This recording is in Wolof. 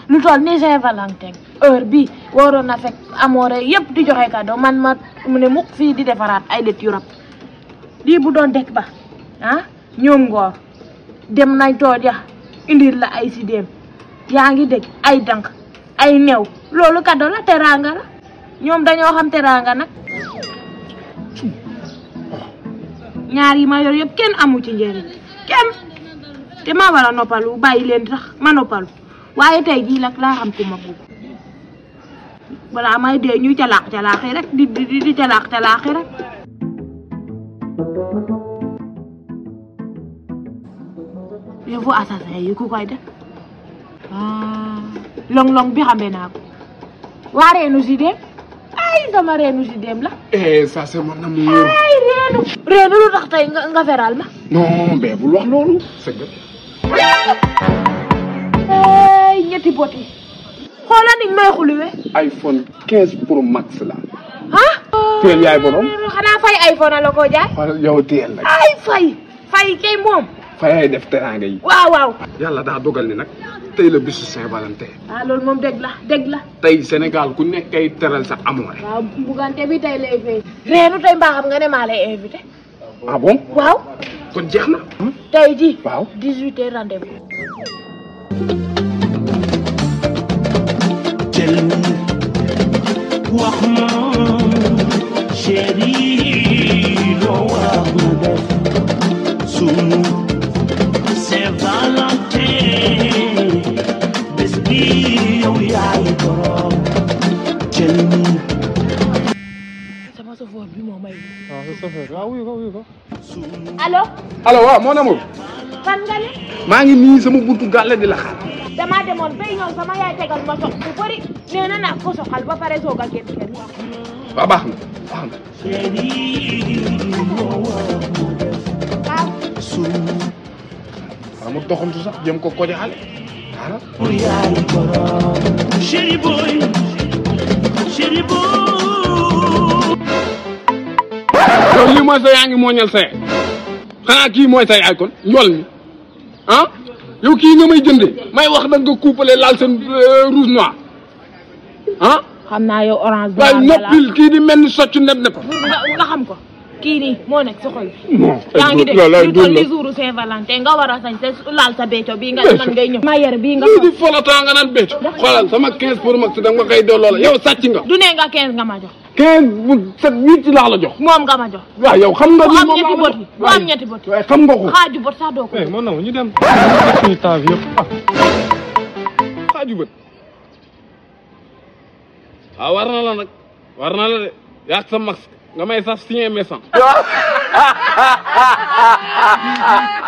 lu toll ni Saint-Valentin heure bi waroon na fekk amoore yëpp di joxe cadeau man ma mu ne mukk fii di defaraat ay det yu rab lii bu doon dekk ba ah ñoom ngoor dem nañ tooja indil la ay sidéem yaa ngi dégg ay dank ay new loolu cadeau la teraanga la ñoom dañoo xam teraanga nag ñaar yi ma yor yëpp kenn amu ci njëriñ kenn te ma war a noppalu bàyyi leen sax ma noppalu waaye tey jii nag laa xam ku ma bugg balaa may dee ñuy calaax calaaxi rek di di di calaax calaaxi rek yëfu assassin yi ku koy def ah long long bi xamee naa ko waa reenu si dem ay sama reenu si dem la eh ça c'est mon amour. ay reenu reenu lu tax tey nga nga feral ma non mais bul wax loolu. c'est que ay ñetti bot yi xoola niñ may xuluwe iPhone 15 Pro Max la. ah teel yaay borom. xanaa fay iPhone la ko jaay wala yow teel nag. ay fay fay kay moom fa yaay def teraanga yi. waaw waaw yàlla daa dogal ni nag tey la bisu Saint-Valentin. ah loolu moom dëgg la dëgg la tey Sénégal ku nekk kay teral sa amoore. waaw bugante bi tey lay fay reenu tey mbaa xam nga ne maa lay invité ah bon waaw kon jeex na. tey ji waaw. 18 heures rendez-vous jël wax ma chéri loo war na def sunu Saint-Valentin bés bi yow yaay borom jël sama sofoor bi moo may waaw sa chauffeur waaw wuyu ko wuyu ko. allo allo waaw mon amour. fan nga ne maa ngi nii sama buntu gàlle di la xaar. damaa demoon bay ñëw sama yaay tegal ma sox bu bëri nee na naa ko soxal ba pare soog a génn kër waaw baax na baax na. chéri loo war na def waaw sunu waaw mu doxantu sax jëm ko ko jaxale. waaw. yaay borom chéri boy chéri boy yow lii mooy sa yaa ngi mooñal sa yaay xanaa kii mooy sa yaay kon njool mi ah yow kii nga may jënde may wax nag nga couplé laal seen rouge noir ah xam naa yow orange waaye noppil kii di mel ni socc neb neb nga nga xam ko kii nii moo nekk sa xol bi non yaa ngi dégg loolu lu dul toll la ni jouru Saint-Valentin nga war a sañ te laal sa bécco bii nga ne man ngay ñëw ma yar bii nga lii di folotaa nga naan bécc xoolal sama 15 pour max da nga koy delloo la yow sàcc nga du ne nga 15 nga ma jox 15 bu set huit laa la jox moom nga ma jox waaw yow xam nga bu lii am moom ñetti laa la bot jox. yi bu am ñetti bot yi waaye xam nga ko xaaju bot sax doo ko eh mon amour ñu dem. ñu suñu temps bi yëpp ah. xaaju bët waaw war na la nag war na la de yaag sa max nga may saf signé méchant